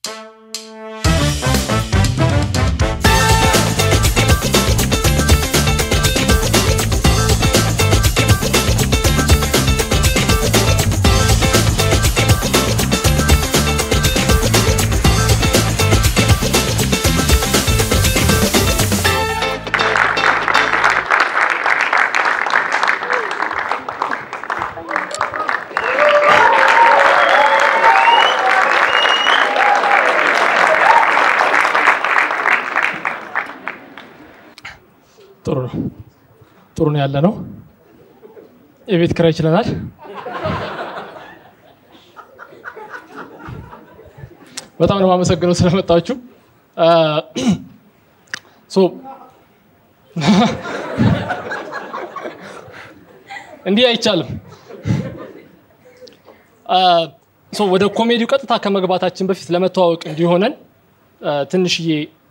ጥሩ ነው። ጥሩ ነው ያለ ነው። የቤት ኪራይ ይችለናል። በጣም ነው የማመሰግነው ስለመጣችሁ። ሶ እንዲህ አይቻልም። ሶ ወደ ኮሜዲው ቀጥታ ከመግባታችን በፊት ለመተዋወቅ እንዲሆነን ትንሽዬ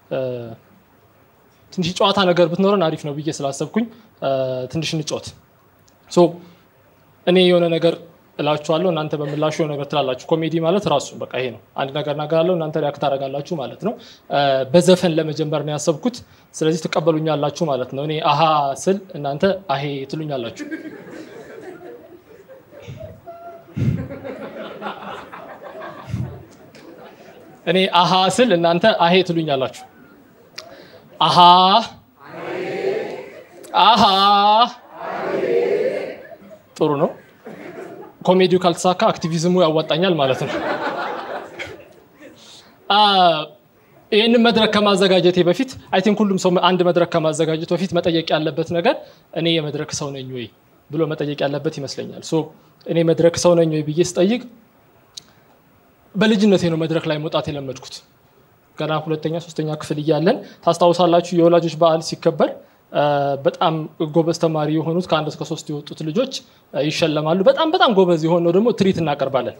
ትንሽ ጨዋታ ነገር ብትኖረን አሪፍ ነው ብዬ ስላሰብኩኝ ትንሽ እንጫወት። ሶ እኔ የሆነ ነገር እላችኋለሁ፣ እናንተ በምላሹ የሆነ ነገር ትላላችሁ። ኮሜዲ ማለት ራሱ በቃ ይሄ ነው። አንድ ነገር እናገራለሁ፣ እናንተ ሪያክት ታደርጋላችሁ ማለት ነው። በዘፈን ለመጀመር ነው ያሰብኩት። ስለዚህ ትቀበሉኛላችሁ ማለት ነው። እኔ አሃ ስል እናንተ አሄ ትሉኛላችሁ። እኔ አሃ ስል እናንተ አሄ ትሉኛላችሁ። አሃ አሃ ጥሩ ነው። ኮሜዲው ካልተሳካ አክቲቪዝሙ ያዋጣኛል ማለት ነው። ይህንን መድረክ ከማዘጋጀቴ በፊት አይ ቲንክ ሁሉም ሰው አንድ መድረክ ከማዘጋጀት በፊት መጠየቅ ያለበት ነገር እኔ የመድረክ ሰው ነኝ ወይ ብሎ መጠየቅ ያለበት ይመስለኛል። ሶ እኔ መድረክ ሰው ነኝ ወይ ብዬ ስጠይቅ በልጅነቴ ነው መድረክ ላይ መውጣት የለመድኩት። ገና ሁለተኛ ሶስተኛ ክፍል እያለን ታስታውሳላችሁ፣ የወላጆች በዓል ሲከበር በጣም ጎበዝ ተማሪ የሆኑት ከአንድ እስከ ሶስት የወጡት ልጆች ይሸለማሉ። በጣም በጣም ጎበዝ የሆነው ደግሞ ትርኢት እናቀርባለን።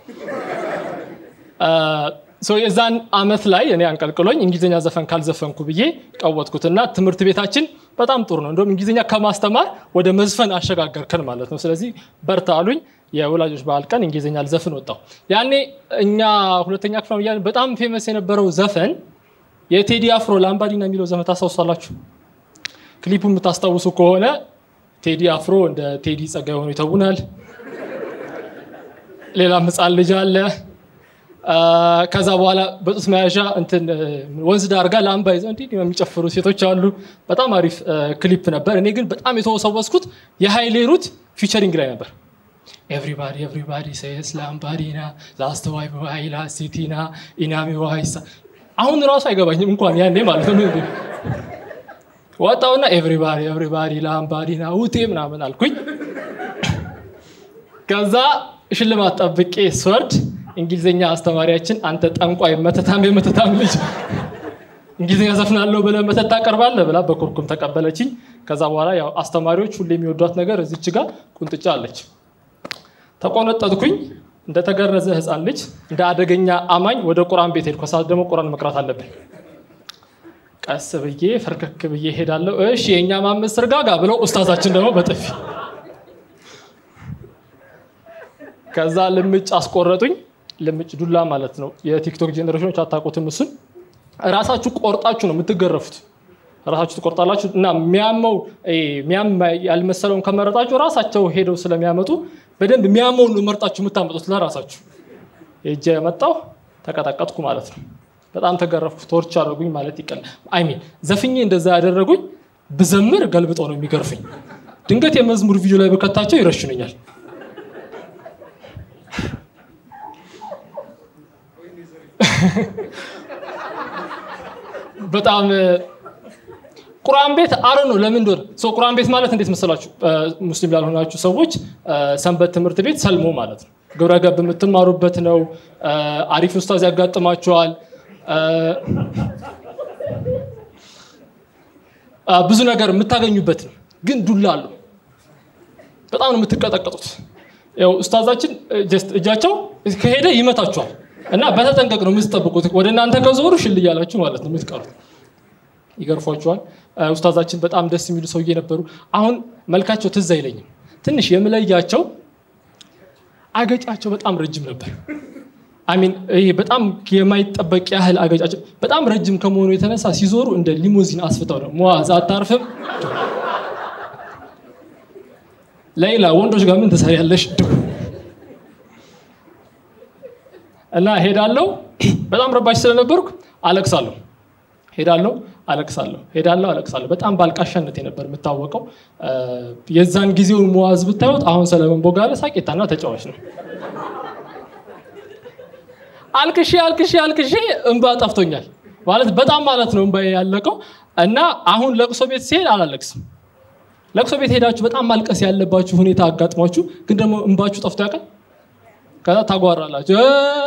የዛን አመት ላይ እኔ አንቀልቅሎኝ እንግሊዝኛ ዘፈን ካልዘፈንኩ ብዬ ቀወጥኩት እና ትምህርት ቤታችን በጣም ጥሩ ነው። እንደውም እንግሊዝኛ ከማስተማር ወደ መዝፈን አሸጋገርከን ማለት ነው። ስለዚህ በርታ አሉኝ። የወላጆች በዓል ቀን እንግሊዝኛ ልዘፍን ወጣው። ያኔ እኛ ሁለተኛ ክፍል እያለን በጣም ፌመስ የነበረው ዘፈን የቴዲ አፍሮ ላምባዲና የሚለው ዘፈን ታስታውሳላችሁ? ክሊፑ የምታስታውሱ ከሆነ ቴዲ አፍሮ እንደ ቴዲ ጸጋዬ ሆኖ ይተውናል። ሌላም ህፃን ልጅ አለ። ከዛ በኋላ በጡት መያዣ እንትን ወንዝ ዳር ጋር ላምባ ይዘው እንዲህ የሚጨፍሩ ሴቶች አሉ። በጣም አሪፍ ክሊፕ ነበር። እኔ ግን በጣም የተወሰወስኩት የሀይሌ ሩት ፊቸሪንግ ላይ ነበር። ኤቭሪባዲ ኤቭሪባዲ ሴስ ላምባዲና ላስት ዋይ ዋይ ላሲቲና ኢናሚ ዋይሳ አሁን ራሱ አይገባኝም እንኳን ያኔ ማለት ነው። ወጣውና ኤቭሪባዲ ኤቭሪባዲ ላምባዲና ውጤ ምናምን አልኩኝ። ከዛ ሽልማት ጠብቄ ስወርድ እንግሊዝኛ አስተማሪያችን አንተ ጠንቋይ መተታም የመተታም ልጅ እንግሊዝኛ ዘፍናለሁ ብለህ መተት ታቀርባለህ ብላ በኩርኩም ተቀበለችኝ። ከዛ በኋላ ያው አስተማሪዎች ሁሌ የሚወዷት ነገር እዚች ጋር ቁንጥጫ አለች። ተቆነጠጥኩኝ። እንደተገረዘ ህፃን ልጅ እንደ አደገኛ አማኝ ወደ ቁርአን ቤት ሄድኩ። ከሰዓት ደግሞ ቁርአን መቅራት አለብን። ቀስ ብዬ ፈርከክ ብዬ ሄዳለሁ። እሺ የእኛ ማመድ ስርጋጋ ብለው ኡስታዛችን ደግሞ በጥፊ ከዛ ልምጭ አስቆረጡኝ። ልምጭ ዱላ ማለት ነው። የቲክቶክ ጄኔሬሽኖች አታውቁትም። እሱን ራሳችሁ ቆርጣችሁ ነው የምትገረፉት። ራሳችሁ ትቆርጣላችሁ እና የሚያመው የሚያም ያልመሰለውን ከመረጣችሁ ራሳቸው ሄደው ስለሚያመጡ በደንብ የሚያመውን ነው መርጣችሁ የምታመጡት ለራሳችሁ። ሄጄ የመጣው ተቀጠቀጥኩ ማለት ነው። በጣም ተገረፍኩ። ቶርች አደረጉኝ ማለት ይቀል አይሚን ዘፍኜ እንደዛ ያደረጉኝ ብዘምር ገልብጠው ነው የሚገርፉኝ። ድንገት የመዝሙር ቪዲዮ ላይ በከታቸው ይረሽኑኛል። በጣም ቁርአን ቤት አረ ነው ለምን እንደሆነ ሰው ቁርአን ቤት ማለት እንዴት መሰላችሁ? ሙስሊም ላልሆናችሁ ሰዎች ሰንበት ትምህርት ቤት ሰልሞ ማለት ነው። ግብረ ገብ የምትማሩበት ነው። አሪፍ ኡስታዝ ያጋጥማችኋል። ብዙ ነገር የምታገኙበት ነው። ግን ዱላ አለው። በጣም ነው የምትቀጠቀጡት። ያው ኡስታዛችን ጀስት እጃቸው ከሄደ ይመታችኋል እና በተጠንቀቅ ነው የምትጠብቁት። ወደ እናንተ ከዞሩ ሽል እያላችሁ ማለት ነው የምትቀሩት። ይገርፏቸዋል። ኡስታዛችን በጣም ደስ የሚሉ ሰውዬ ነበሩ። አሁን መልካቸው ትዝ አይለኝም። ትንሽ የምለያቸው አገጫቸው በጣም ረጅም ነበር አሚን ይሄ በጣም የማይጠበቅ ያህል አገጫጭ በጣም ረጅም ከመሆኑ የተነሳ ሲዞሩ እንደ ሊሞዚን አስፍተው ነው ሙዓዝ አታርፍም ሌላ ወንዶች ጋር ምን ትሰሪያለሽ ድው እና ሄዳለሁ በጣም ረባሽ ስለነበርኩ አለቅሳለሁ ሄዳለሁ አለቅሳለሁ ሄዳለሁ አለቅሳለሁ በጣም ባልቃሻነት ነበር የምታወቀው የዛን ጊዜውን ሙዓዝ ብታዩት አሁን ሰለሞን ቦጋለ ሳቄታና ተጫዋች ነው አልቅሼ አልቅሼ አልቅሼ እንባ ጠፍቶኛል ማለት በጣም ማለት ነው እንባ ያለቀው እና አሁን ለቅሶ ቤት ሲሄድ አላለቅስም ለቅሶ ቤት ሄዳችሁ በጣም ማልቀስ ያለባችሁ ሁኔታ አጋጥሟችሁ ግን ደግሞ እንባችሁ ጠፍቶ ያውቃል ከዛ ታጓራላችሁ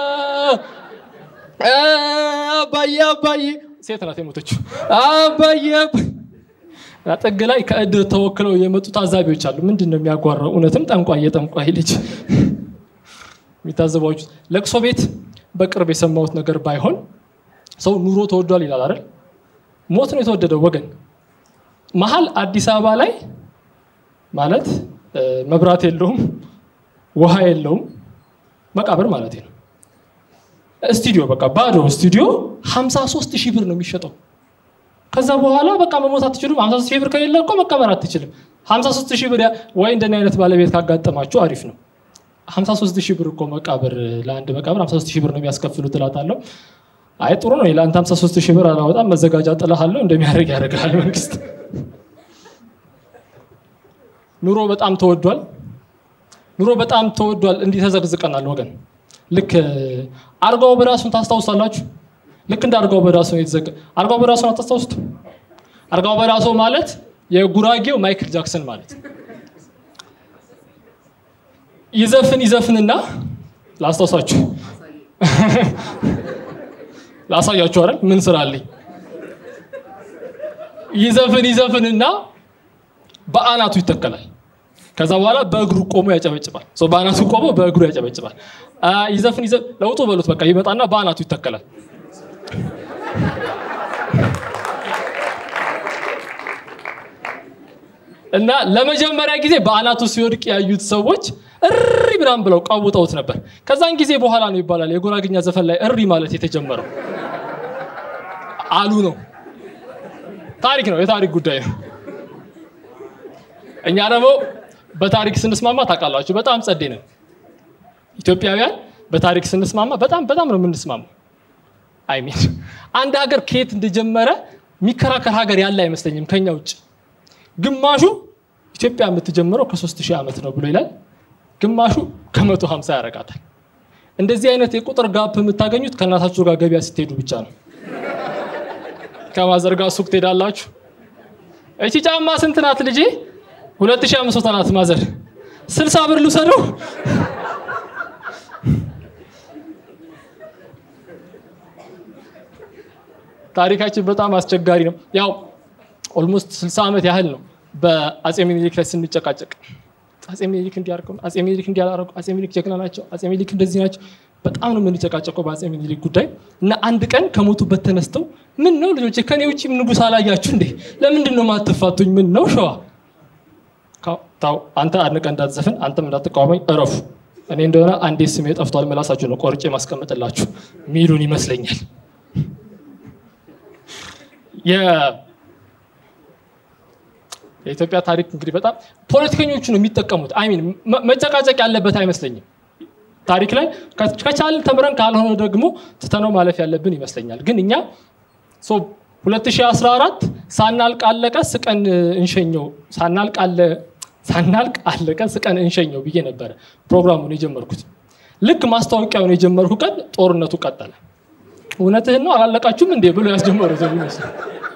አባዬ አባዬ ሴት ናት የሞተችው አባዬ ጥግ ላይ ከእድር ተወክለው የመጡ ታዛቢዎች አሉ ምንድን ነው የሚያጓራው እውነትም ጠንቋይ የጠንቋይ ልጅ የሚታዘባችሁ ለቅሶ ቤት በቅርብ የሰማሁት ነገር ባይሆን ሰው ኑሮ ተወዷል ይላል አይደል ሞት ነው የተወደደው ወገን መሀል አዲስ አበባ ላይ ማለት መብራት የለውም ውሃ የለውም መቃብር ማለት ነው ስቱዲዮ በቃ ባዶ ስቱዲዮ 53 ሺህ ብር ነው የሚሸጠው ከዛ በኋላ በቃ መሞት አትችሉም 53 ሺህ ብር ከሌለ እኮ መቀበር አትችልም 53 ሺህ ብር ወይ እንደኔ አይነት ባለቤት ካጋጠማችሁ አሪፍ ነው 53 ሺህ ብር እኮ መቃብር ለአንድ መቃብር 53 ሺህ ብር ነው የሚያስከፍሉት እላታለሁ አይ ጥሩ ነው ለአንተ 53 ሺህ ብር አላወጣም መዘጋጃ ጥልሃለሁ እንደሚያደርግ ያደርጋል መንግስት ኑሮ በጣም ተወዷል ኑሮ በጣም ተወዷል እንዲህ ተዘቅዝቀናል ወገን ልክ አርጋው በራሱን ታስታውሳላችሁ ልክ እንደ አርጋው በራሱ የተዘቀ አርጋው በራሱን አታስታውሱት አርጋው በራሱ ማለት የጉራጌው ማይክል ጃክሰን ማለት ይዘፍን ይዘፍንና ላስታውሳችሁ ላሳያችሁ አይደል ምን ስራ አለኝ ይዘፍን ይዘፍንና በአናቱ ይተከላል ከዛ በኋላ በእግሩ ቆሞ ያጨበጭባል በአናቱ ቆሞ በእግሩ ያጨበጭባል ይዘፍን ለውጡ በሉት በቃ ይመጣና በአናቱ ይተከላል እና ለመጀመሪያ ጊዜ በአናቱ ሲወድቅ ያዩት ሰዎች እሪ ብራም ብለው ቀውጠውት ነበር ከዛን ጊዜ በኋላ ነው ይባላል የጉራግኛ ዘፈን ላይ እሪ ማለት የተጀመረው አሉ ነው ታሪክ ነው የታሪክ ጉዳይ ነው እኛ ደግሞ በታሪክ ስንስማማ ታውቃላችሁ በጣም ጸዴ ነው ኢትዮጵያውያን በታሪክ ስንስማማ በጣም በጣም ነው የምንስማማው አይሚን አንድ ሀገር ከየት እንደጀመረ የሚከራከር ሀገር ያለ አይመስለኝም ከኛ ውጭ ግማሹ ኢትዮጵያ የምትጀምረው ከሶስት ሺህ ዓመት ነው ብሎ ይላል ግማሹ ከመቶ ሀምሳ ያረጋታል እንደዚህ አይነት የቁጥር ጋፕ የምታገኙት ከእናታችሁ ጋር ገበያ ስትሄዱ ብቻ ነው ከማዘርጋ ሱቅ ትሄዳላችሁ እቺ ጫማ ስንት ናት ልጄ ሁለት ሺህ አምስት መቶ ናት ማዘር ስልሳ ብር ልውሰደው ታሪካችን በጣም አስቸጋሪ ነው ያው ኦልሞስት 60 ዓመት ያህል ነው በአጼ ሚኒሊክ ላይ ስንጨቃጨቅ አጼ ሚኒሊክ እንዲያርገው አጼ ሚኒሊክ እንዲያላረጉ አጼ ሚኒሊክ ጀግና ናቸው አጼ ሚኒሊክ እንደዚህ ናቸው በጣም ነው የምንጨቃጨቀው በአጼ ሚኒሊክ ጉዳይ እና አንድ ቀን ከሞቱበት ተነስተው ምን ነው ልጆች ከኔ ውጭ ንጉስ አላያችሁ እንዴ ለምንድን ነው ማትፋቱኝ ምን ነው ሸዋ ታው አንተ አንድ ቀን እንዳትዘፍን አንተም እንዳትቃወመኝ እረፉ እኔ እንደሆነ አንዴ ስሜ ጠፍቷል መላሳችሁ ነው ቆርጬ ማስቀመጥላችሁ ሚሉን ይመስለኛል የኢትዮጵያ ታሪክ እንግዲህ በጣም ፖለቲከኞቹ ነው የሚጠቀሙት አይሚን መጨቃጨቅ ያለበት አይመስለኝም ታሪክ ላይ ከቻል ተምረን ካልሆነ ደግሞ ትተነው ማለፍ ያለብን ይመስለኛል ግን እኛ 2014 ሳናልቅ አለቀ ስቀን እንሸኘው ሳናልቅ አለቀ ስቀን እንሸኘው ብዬ ነበረ ፕሮግራሙን የጀመርኩት ልክ ማስታወቂያውን የጀመርኩ ቀን ጦርነቱ ቀጠለ እውነትህን ነው አላለቃችሁም እንዴ ብሎ ያስጀመሩት ይመስል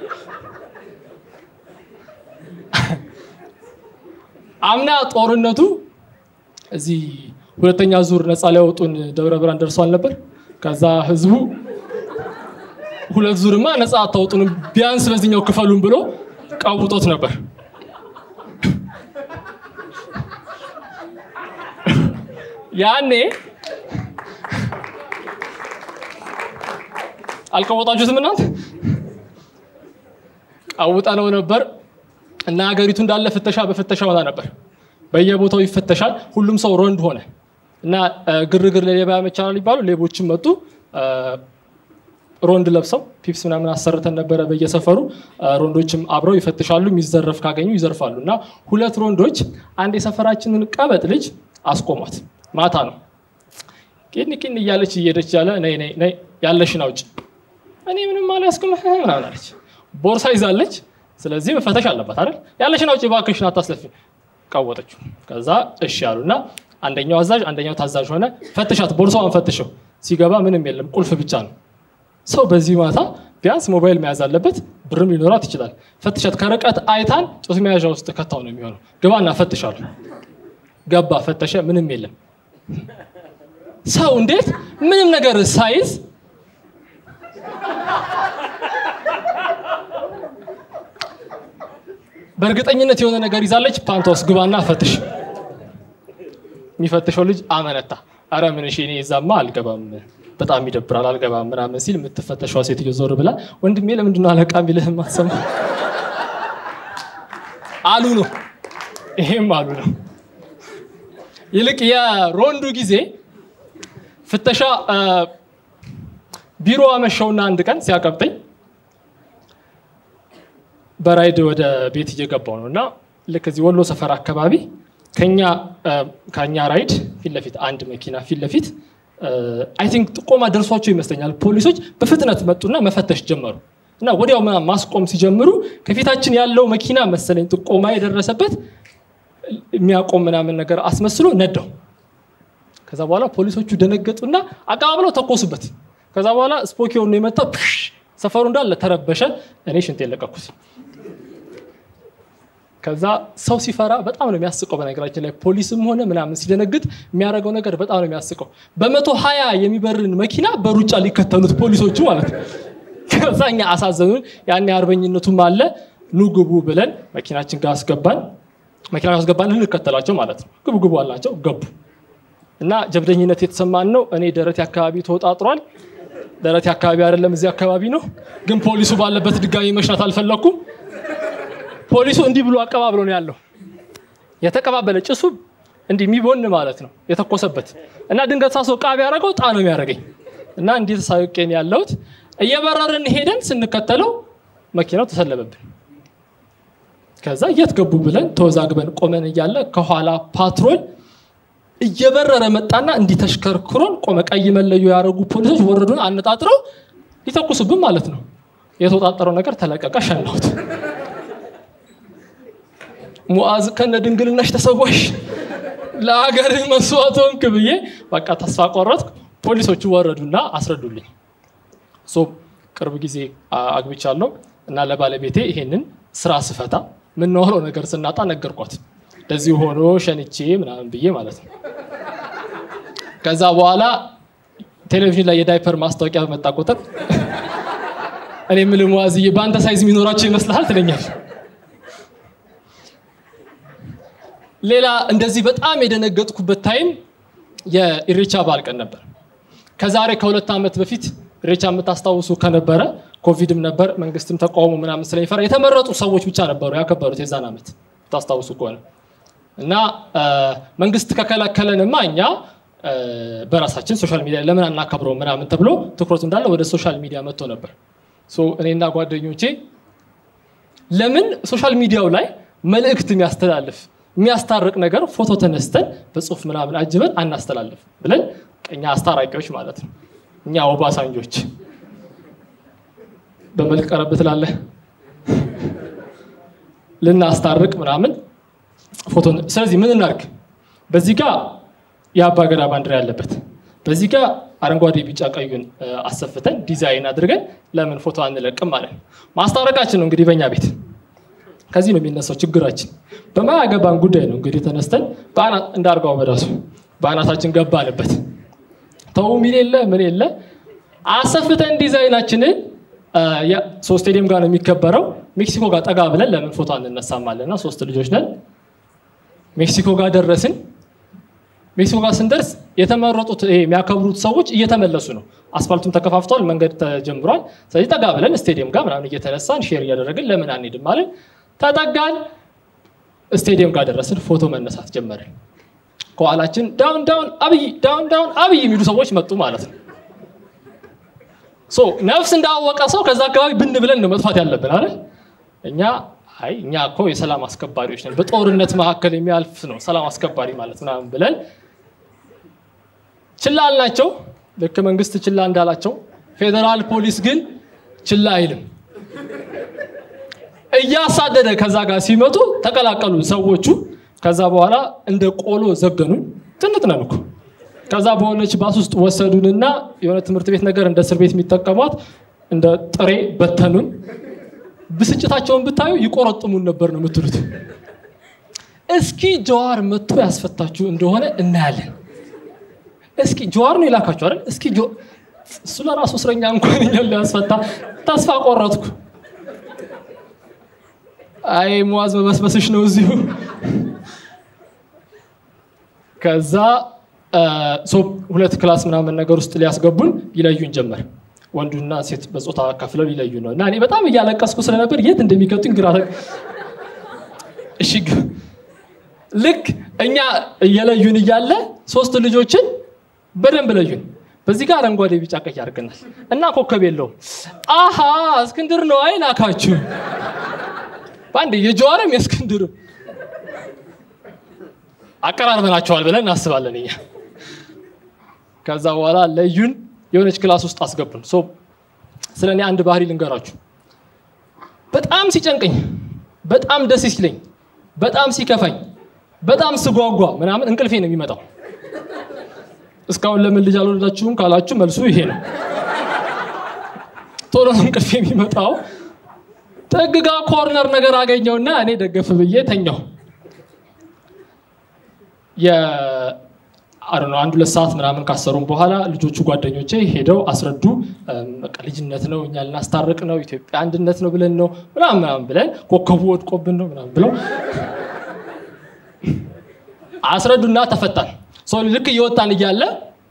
አምና ጦርነቱ እዚህ ሁለተኛ ዙር ነፃ ሊያወጡን ደብረ ብርሃን ደርሷል ነበር ከዛ ህዝቡ ሁለት ዙርማ ነፃ አታወጡንም ቢያንስ በዚህኛው ክፈሉን ብሎ ቀውጦት ነበር ያኔ አልቀወጣችሁትም እናንተ ቀውጠነው ነበር እና ሀገሪቱ እንዳለ ፍተሻ በፍተሻ ሆና ነበር በየቦታው ይፈተሻል ሁሉም ሰው ሮንድ ሆነ እና ግርግር ለሌባ ያመቻል ይባሉ ሌቦችም መጡ። ሮንድ ለብሰው ፒፕስ ምናምን አሰርተን ነበረ በየሰፈሩ። ሮንዶችም አብረው ይፈትሻሉ። የሚዘረፍ ካገኙ ይዘርፋሉ። እና ሁለት ሮንዶች አንድ የሰፈራችንን ቀበጥ ልጅ አስቆሟት። ማታ ነው። ቂን ቂን እያለች እየሄደች ያለ ነይ ነይ ነይ ያለሽን አውጭ። እኔ ምንም አልያዝኩም ምናምን አለች። ቦርሳ ይዛለች። ስለዚህ መፈተሽ አለባት አይደል? ያለሽን አውጭ እባክሽን አታስለፊ። ቀወጠችው። ከዛ እሺ ያሉና አንደኛው አዛዥ አንደኛው ታዛዥ ሆነ። ፈትሻት፣ ቦርሳዋን ፈትሸው። ሲገባ ምንም የለም፣ ቁልፍ ብቻ ነው። ሰው በዚህ ማታ ቢያንስ ሞባይል መያዝ አለበት፣ ብርም ሊኖራት ይችላል። ፈትሻት። ከርቀት አይታን ጡት መያዣ ውስጥ ከታው ነው የሚሆነው። ግባና ፈትሻሉ። ገባ፣ ፈተሸ፣ ምንም የለም። ሰው እንዴት ምንም ነገር ሳይዝ በእርግጠኝነት የሆነ ነገር ይዛለች። ፓንቷ ውስጥ ግባና ፈትሽ። የሚፈትሸው ልጅ አመነታ። አረ ምን እሺ፣ እኔ እዛማ አልገባም፣ በጣም ይደብራል፣ አልገባም ምናምን ሲል የምትፈተሸዋ ሴትዮ ዞር ብላ ወንድሜ ለምንድን ነው አለቃ ቢልህ ማሰማ አሉ ነው። ይሄም አሉ ነው። ይልቅ የሮንዱ ጊዜ ፍተሻ ቢሮ አመሸውና አንድ ቀን ሲያቀብጠኝ በራይድ ወደ ቤት እየገባው ነው እና ልክ እዚህ ወሎ ሰፈር አካባቢ ከኛ ራይድ ፊት ለፊት አንድ መኪና ፊት ለፊት አይ ቲንክ ጥቆማ ደርሷቸው ይመስለኛል። ፖሊሶች በፍጥነት መጡና መፈተሽ ጀመሩ እና ወዲያው ማስቆም ሲጀምሩ ከፊታችን ያለው መኪና መሰለኝ ጥቆማ የደረሰበት የሚያቆም ምናምን ነገር አስመስሎ ነዳው። ከዛ በኋላ ፖሊሶቹ ደነገጡና አቀባብለው ተኮሱበት። ከዛ በኋላ ስፖኪዮ ነው የመጣው። ሰፈሩ እንዳለ ተረበሸ። እኔ ሽንት የለቀኩት። ከዛ ሰው ሲፈራ በጣም ነው የሚያስቀው። በነገራችን ላይ ፖሊስም ሆነ ምናምን ሲደነግጥ የሚያደርገው ነገር በጣም ነው የሚያስቀው። በመቶ ሀያ የሚበርን መኪና በሩጫ ሊከተሉት ፖሊሶቹ ማለት ነው። ከዛ እኛ አሳዘኑን። ያኔ አርበኝነቱም አለ። ኑ ግቡ ብለን መኪናችን ጋር አስገባን። መኪና አስገባን ልንከተላቸው ማለት ነው። ግቡ ግቡ አላቸው። ገቡ እና ጀብደኝነት የተሰማን ነው። እኔ ደረቴ አካባቢ ተወጣጥሯል። ደረቴ አካባቢ አይደለም እዚህ አካባቢ ነው። ግን ፖሊሱ ባለበት ድጋሚ መሽናት አልፈለኩም። ፖሊሱ እንዲህ ብሎ አቀባብሎ ነው ያለው። የተቀባበለ ጭሱ እንዲህ የሚቦን ማለት ነው የተኮሰበት እና ድንገት ሳሶ ቃቢ ያደረገው ጣ ነው የሚያደርገኝ እና እንዲህ ተሳውቄን ያለሁት እየበረርን ሄደን ስንከተለው መኪናው ተሰለበብን። ከዛ የት ገቡ ብለን ተወዛግበን ቆመን እያለ ከኋላ ፓትሮል እየበረረ መጣና እንዲህ ተሽከርክሮን ቆመ። ቀይ መለዮ ያደረጉ ፖሊሶች ወረዱን አነጣጥረው ሊተኩሱብን ማለት ነው። የተወጣጠረው ነገር ተለቀቀ። ሸናሁት። ሙዓዝ ከነ ድንግልናሽ ተሰዋሽ ለሀገርህ መስዋዕት ሆንክ ብዬ በቃ ተስፋ ቆረጥኩ። ፖሊሶቹ ወረዱና አስረዱልኝ። ሶ ቅርብ ጊዜ አግብቻለሁ እና ለባለቤቴ ይሄንን ስራ ስፈታ የምናወራው ነገር ስናጣ ነገርኳት። እንደዚህ ሆኖ ሸንቼ ምናምን ብዬ ማለት ነው። ከዛ በኋላ ቴሌቪዥን ላይ የዳይፐር ማስታወቂያ በመጣ ቁጥር እኔ የምልህ ሙዓዝዬ በአንተ ሳይዝ የሚኖራቸው ይመስልሃል ትለኛል። ሌላ እንደዚህ በጣም የደነገጥኩበት ታይም የኢሬቻ በዓል ቀን ነበር። ከዛሬ ከሁለት ዓመት በፊት ኢሬቻ የምታስታውሱ ከነበረ ኮቪድም ነበር፣ መንግስትም ተቃውሞ ምናምን ስለሚፈራ የተመረጡ ሰዎች ብቻ ነበሩ ያከበሩት የዛን ዓመት ታስታውሱ ከሆነ እና መንግስት ከከለከለንማ እኛ በራሳችን ሶሻል ሚዲያ ለምን አናከብረው ምናምን ተብሎ ትኩረቱ እንዳለ ወደ ሶሻል ሚዲያ መጥቶ ነበር። እኔና ጓደኞቼ ለምን ሶሻል ሚዲያው ላይ መልእክት የሚያስተላልፍ የሚያስታርቅ ነገር ፎቶ ተነስተን በጽሁፍ ምናምን አጅበን አናስተላልፍ ብለን እኛ አስታራቂዎች ማለት ነው። እኛ ኦባሳንጆች በመልክ ቀረብ ትላለህ ልናስታርቅ ምናምን ፎቶ ስለዚህ ምን እናርግ? በዚህ ጋር የአባ ገዳ ባንዲራ ያለበት በዚህ ጋር አረንጓዴ፣ ቢጫ ቀዩን አሰፍተን ዲዛይን አድርገን ለምን ፎቶ አንለቅም ማለት ነው። ማስታረቃችን ነው እንግዲህ በእኛ ቤት ከዚህ ነው የሚነሳው ችግራችን። በማያገባን ጉዳይ ነው እንግዲህ ተነስተን እንዳርጋው በዳሱ በአናታችን ገባንበት። ተው ሚል የለ ምን የለ አሰፍተን ዲዛይናችንን ሶስት ስቴዲየም ጋር ነው የሚከበረው። ሜክሲኮ ጋር ጠጋ ብለን ለምን ፎቶ አንነሳማለን? እና ሶስት ልጆች ነን። ሜክሲኮ ጋር ደረስን። ሜክሲኮ ጋር ስንደርስ የተመረጡት የሚያከብሩት ሰዎች እየተመለሱ ነው። አስፋልቱም ተከፋፍቷል፣ መንገድ ተጀምሯል። ስለዚህ ጠጋ ብለን ስቴዲየም ጋር ምናምን እየተነሳን ሼር እያደረግን ለምን አንሄድም ማለት ተጠጋን። ስቴዲየም ጋር ደረስን። ፎቶ መነሳት ጀመርን። ከኋላችን ዳውን ዳውን አብይ ዳውን ዳውን አብይ የሚሉ ሰዎች መጡ ማለት ነው። ሶ ነፍስ እንዳወቀ ሰው ከዛ አካባቢ ብን ብለን ነው መጥፋት ያለብን አይደል? እኛ አይ እኛ እኮ የሰላም አስከባሪዎች ነን፣ በጦርነት መካከል የሚያልፍ ነው ሰላም አስከባሪ ማለት ምናምን ብለን ችላ አልናቸው። ልክ መንግስት ችላ እንዳላቸው ፌዴራል ፖሊስ ግን ችላ አይልም። እያሳደደ ከዛ ጋር ሲመጡ ተቀላቀሉ ሰዎቹ። ከዛ በኋላ እንደ ቆሎ ዘገኑ። ትንጥ ነን እኮ። ከዛ በሆነች ባስ ውስጥ ወሰዱንና የሆነ ትምህርት ቤት ነገር እንደ እስር ቤት የሚጠቀሟት እንደ ጥሬ በተኑን። ብስጭታቸውን ብታዩ ይቆረጥሙን ነበር ነው የምትሉት። እስኪ ጀዋር መጥቶ ያስፈታችሁ እንደሆነ እናያለን። እስኪ ጀዋር ነው የላካችሁ አይደል? እስኪ እሱ ለራሱ እስረኛ እንኳን እኛን ሊያስፈታ ተስፋ ቆረጥኩ። አይ ሙዋዝ መበስበስሽ ነው እዚሁ። ከዛ ሁለት ክላስ ምናምን ነገር ውስጥ ሊያስገቡን ይለዩን ጀመር። ወንዱና ሴት በጾታ ከፍለው ሊለዩ ነው። እና እኔ በጣም እያለቀስኩ ስለነበር የት እንደሚቀጡኝ ግራ እሺ፣ ልክ እኛ እየለዩን እያለ ሶስት ልጆችን በደንብ ለዩን። በዚህ ጋር አረንጓዴ፣ ቢጫ፣ ቀይ አድርገናል እና ኮከብ የለውም። አሃ እስክንድር ነው አይ ላካችሁ በአንድ የጀዋርም የእስክንድር አቀራርበናቸዋል ብለን እናስባለን እኛ። ከዛ በኋላ ለዩን የሆነች ክላስ ውስጥ አስገቡን። ስለ እኔ አንድ ባህሪ ልንገራችሁ። በጣም ሲጨንቀኝ፣ በጣም ደስ ሲለኝ፣ በጣም ሲከፋኝ፣ በጣም ስጓጓ ምናምን እንቅልፌ ነው የሚመጣው። እስካሁን ለምን ልጅ አልወለዳችሁም ካላችሁ መልሱ ይሄ ነው። ቶሎ ነው እንቅልፌ የሚመጣው። ጥግጋ ኮርነር ነገር አገኘውና እኔ ደገፍ ብዬ ተኛው። አንድ ሁለት ሰዓት ምናምን ካሰሩም በኋላ ልጆቹ ጓደኞቼ ሄደው አስረዱ። በቃ ልጅነት ነው፣ እኛ ልናስታርቅ ነው፣ ኢትዮጵያ አንድነት ነው ብለን ነው ምናምን ምናምን ብለን ኮከቡ ወድቆብን ነው ምናምን ብለው አስረዱና ተፈታን። ልክ እየወጣን እያለ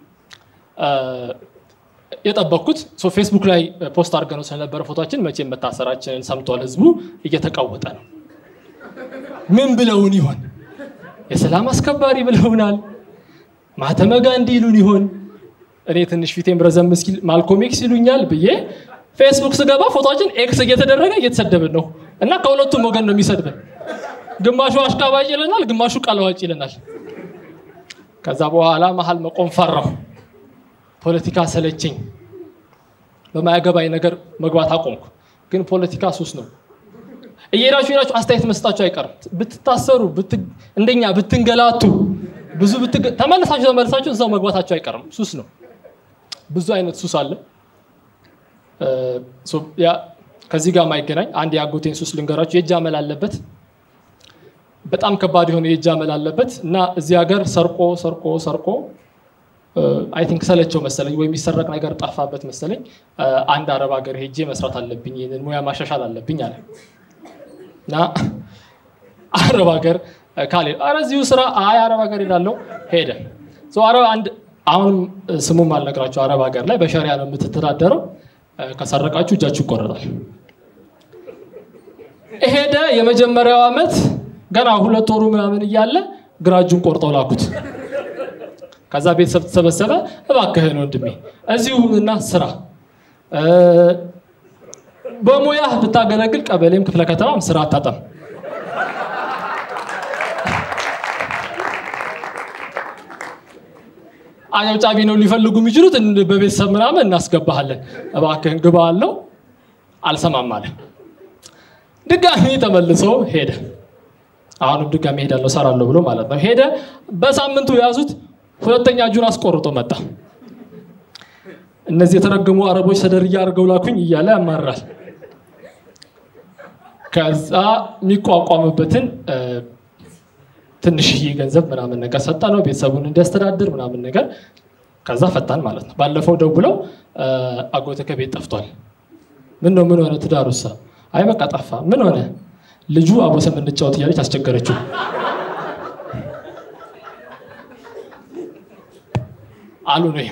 የጠበቅኩት ፌስቡክ ላይ ፖስት አድርገነው ስለነበረ ፎቶችን መቼም መታሰራችንን ሰምቷል ህዝቡ፣ እየተቃወጠ ነው። ምን ብለውን ይሆን? የሰላም አስከባሪ ብለውናል። ማህተመ ጋንዲ ይሉን ይሆን? እኔ ትንሽ ፊቴም ረዘም እስኪል ማልኮም ኤክስ ይሉኛል ብዬ ፌስቡክ ስገባ ፎቶችን ኤክስ እየተደረገ እየተሰደብን ነው። እና ከሁለቱም ወገን ነው የሚሰድብን። ግማሹ አሽቃባጭ ይለናል፣ ግማሹ ቃለዋጭ ይለናል። ከዛ በኋላ መሀል መቆም ፈራሁ። ፖለቲካ ሰለቸኝ። በማያገባኝ ነገር መግባት አቆምኩ። ግን ፖለቲካ ሱስ ነው። እየሄዳችሁ ሄዳችሁ አስተያየት መስጣችሁ አይቀርም። ብትታሰሩ፣ እንደኛ ብትንገላቱ፣ ብዙ ተመልሳችሁ ተመልሳችሁ እዛው መግባታችሁ አይቀርም። ሱስ ነው። ብዙ አይነት ሱስ አለ። ከዚህ ጋር ማይገናኝ አንድ የአጎቴን ሱስ ልንገራችሁ። የእጅ አመል አለበት። በጣም ከባድ የሆነ የእጅ አመል አለበት እና እዚህ ሀገር ሰርቆ ሰርቆ ሰርቆ አይ ቲንክ ሰለቸው መሰለኝ ወይ የሚሰረቅ ነገር ጠፋበት መሰለኝ። አንድ አረብ ሀገር ሄጄ መስራት አለብኝ፣ ይህንን ሙያ ማሻሻል አለብኝ አለ እና አረብ ሀገር ካሌ ኧረ እዚሁ ስራ አይ አረብ ሀገር ሄዳለው ሄደ። አረብ አንድ አሁንም ስሙም አልነግራችሁ አረብ ሀገር ላይ በሸሪያ ነው የምትተዳደረው። ከሰረቃችሁ እጃችሁ ይቆረጣል። ሄደ። የመጀመሪያው ዓመት ገና ሁለት ወሩ ምናምን እያለ ግራ እጁን ቆርጠው ላኩት። ከዛ ቤተሰብ ተሰበሰበ። እባክህን ወንድሜ እዚሁ እና ስራ በሙያህ ብታገለግል ቀበሌም ክፍለ ከተማም ስራ አታጣም። አጨብጫቢ ነው ሊፈልጉ የሚችሉት በቤተሰብ ምናምን እናስገባሃለን፣ እባክህን ግባ አለው። አልሰማም አለ። ድጋሚ ተመልሶ ሄደ። አሁንም ድጋሚ ሄዳለሁ ሰራለሁ ብሎ ማለት ነው። ሄደ። በሳምንቱ የያዙት ሁለተኛ እጁን አስቆርጦ መጣ። እነዚህ የተረገሙ አረቦች ሰደርያ አድርገው ላኩኝ እያለ ያማራል። ከዛ የሚቋቋምበትን ትንሽዬ ገንዘብ ምናምን ነገር ሰጠ ነው ቤተሰቡን እንዲያስተዳድር ምናምን ነገር። ከዛ ፈታን ማለት ነው። ባለፈው ደውለው አጎተ ከቤት ጠፍቷል። ምን ነው ምን ሆነ? ትዳሩሳ? አይ በቃ ጠፋ። ምን ሆነ? ልጁ አቦሰም እንጫወት እያለች አስቸገረችው። አሉ ነው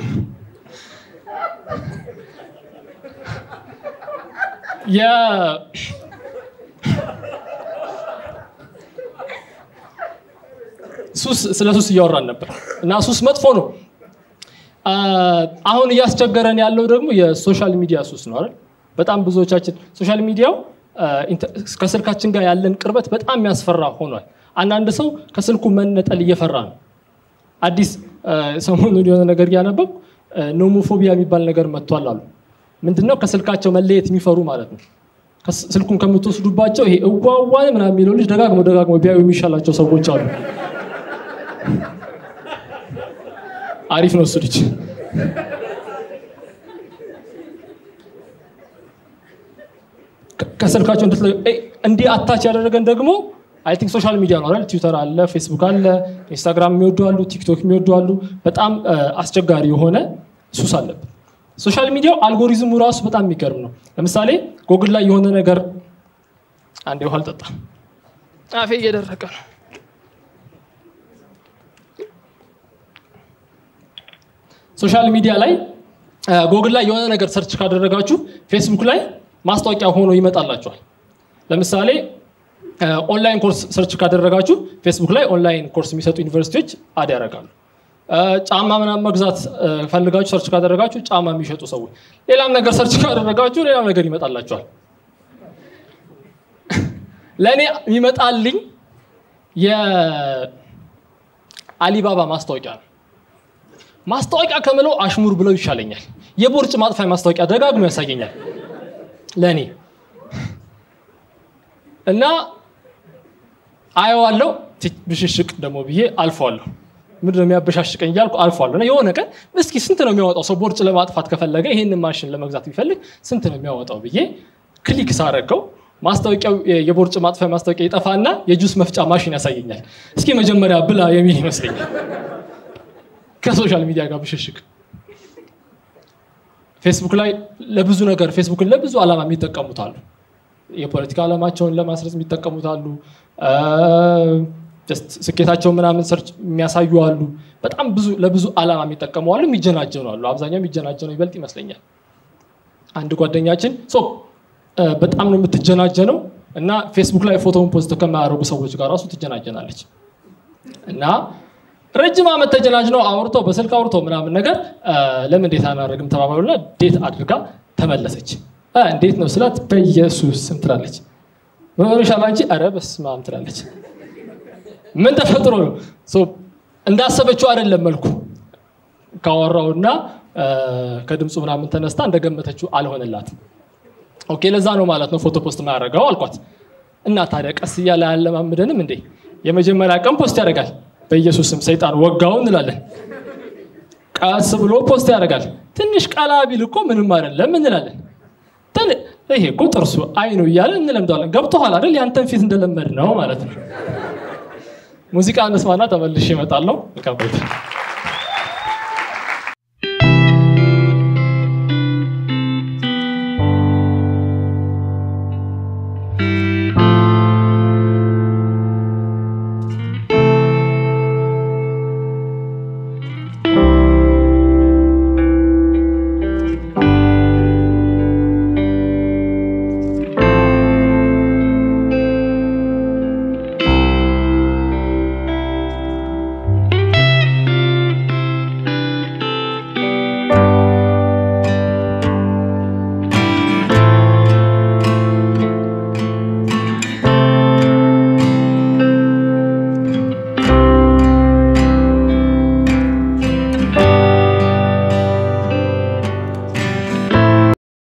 ሱስ ስለ ሱስ እያወራን ነበር እና ሱስ መጥፎ ነው። አሁን እያስቸገረን ያለው ደግሞ የሶሻል ሚዲያ ሱስ ነው አይደል? በጣም ብዙዎቻችን ሶሻል ሚዲያው ከስልካችን ጋር ያለን ቅርበት በጣም የሚያስፈራ ሆኗል። አንዳንድ ሰው ከስልኩ መነጠል እየፈራ ነው። አዲስ ሰሞኑን የሆነ ነገር እያነበብኩ ኖሞፎቢያ የሚባል ነገር መጥቷል አሉ። ምንድነው? ከስልካቸው መለየት የሚፈሩ ማለት ነው። ስልኩን ከምትወስዱባቸው ይሄ እዋዋን ምናምን የሚለው ልጅ ደጋግሞ ደጋግሞ ቢያዩ የሚሻላቸው ሰዎች አሉ። አሪፍ ነው እሱ ልጅ። ከስልካቸው እንድትለዩ እንዲህ አታች ያደረገን ደግሞ አይ ቲንክ ሶሻል ሚዲያ ነው አይደል? ትዊተር አለ፣ ፌስቡክ አለ፣ ኢንስታግራም የሚወዱ አሉ፣ ቲክቶክ የሚወዱ አሉ። በጣም አስቸጋሪ የሆነ ሱስ አለብን። ሶሻል ሚዲያው አልጎሪዝሙ ራሱ በጣም የሚገርም ነው። ለምሳሌ ጎግል ላይ የሆነ ነገር አንዴ ውሃ አልጠጣ አፌ እየደረቀ ነው። ሶሻል ሚዲያ ላይ ጎግል ላይ የሆነ ነገር ሰርች ካደረጋችሁ ፌስቡክ ላይ ማስታወቂያ ሆኖ ይመጣላችኋል። ለምሳሌ ኦንላይን ኮርስ ሰርች ካደረጋችሁ ፌስቡክ ላይ ኦንላይን ኮርስ የሚሰጡ ዩኒቨርሲቲዎች አድ ያደርጋሉ። ጫማ ምናምን መግዛት ፈልጋችሁ ሰርች ካደረጋችሁ ጫማ የሚሸጡ ሰዎች፣ ሌላም ነገር ሰርች ካደረጋችሁ ሌላም ነገር ይመጣላችኋል። ለእኔ የሚመጣልኝ የአሊባባ ማስታወቂያ ነው። ማስታወቂያ ከምለው አሽሙር ብለው ይሻለኛል። የቦርጭ ማጥፋያ ማስታወቂያ ደጋግሞ ያሳየኛል ለእኔ እና አየዋለሁ። ብሽሽቅ ደግሞ ብዬ አልፈዋለሁ። ምንድነው የሚያበሻሽቀኝ እያልኩ አልፈዋለሁ። እና የሆነ ቀን እስኪ ስንት ነው የሚያወጣው ሰው ቦርጭ ለማጥፋት ከፈለገ ይህንን ማሽን ለመግዛት ቢፈልግ ስንት ነው የሚያወጣው ብዬ ክሊክ ሳረገው ማስታወቂያው የቦርጭ ማጥፋያ ማስታወቂያ ይጠፋና የጁስ መፍጫ ማሽን ያሳየኛል። እስኪ መጀመሪያ ብላ የሚል ይመስለኛል። ከሶሻል ሚዲያ ጋር ብሽሽቅ ፌስቡክ ላይ ለብዙ ነገር ፌስቡክን ለብዙ ዓላማ የሚጠቀሙት አሉ። የፖለቲካ ዓላማቸውን ለማስረጽ የሚጠቀሙት አሉ። ስኬታቸውን ምናምን ሰርች የሚያሳዩ አሉ። በጣም ብዙ ለብዙ ዓላማ የሚጠቀሙ አሉ። የሚጀናጀኑ አሉ። አብዛኛው የሚጀናጀነው ይበልጥ ይመስለኛል። አንድ ጓደኛችን በጣም ነው የምትጀናጀነው እና ፌስቡክ ላይ ፎቶውን ፖስት ከማያደርጉ ሰዎች ጋር ራሱ ትጀናጀናለች እና ረጅም ዓመት ተጀናጅነው አውርተው በስልክ አውርተው ምናምን ነገር ለምን ዴት አናደርግም ተባባሉና ዴት አድርጋ ተመለሰች። እንዴት ነው ስላት በኢየሱስ ስም ትላለች። ምን ሆነሻል አንቺ? ኧረ በስመ አብ ትላለች። ምን ተፈጥሮ ነው? እንዳሰበችው አይደለም መልኩ ካወራውና ከድምፁ ምናምን ተነስታ እንደገመተችው አልሆነላትም። ኦኬ ለዛ ነው ማለት ነው ፎቶ ፖስት ማያደርገው አልኳት። እና ታዲያ ቀስ እያለ አያለማምደንም እንዴ? የመጀመሪያ ቀን ፖስት ያደርጋል በኢየሱስም ሰይጣን ወጋው እንላለን። ቀስ ብሎ ፖስት ያደርጋል። ትንሽ ቀላ ቢል እኮ ምንም አይደለም እንላለን። ይሄ እኮ ጥርሱ አይ ነው እያለ እንለምደዋለን። ገብቶሃል አይደል? ያንተን ፊት እንደለመድ ነው ማለት ነው። ሙዚቃ እንስማና ተመልሼ እመጣለሁ።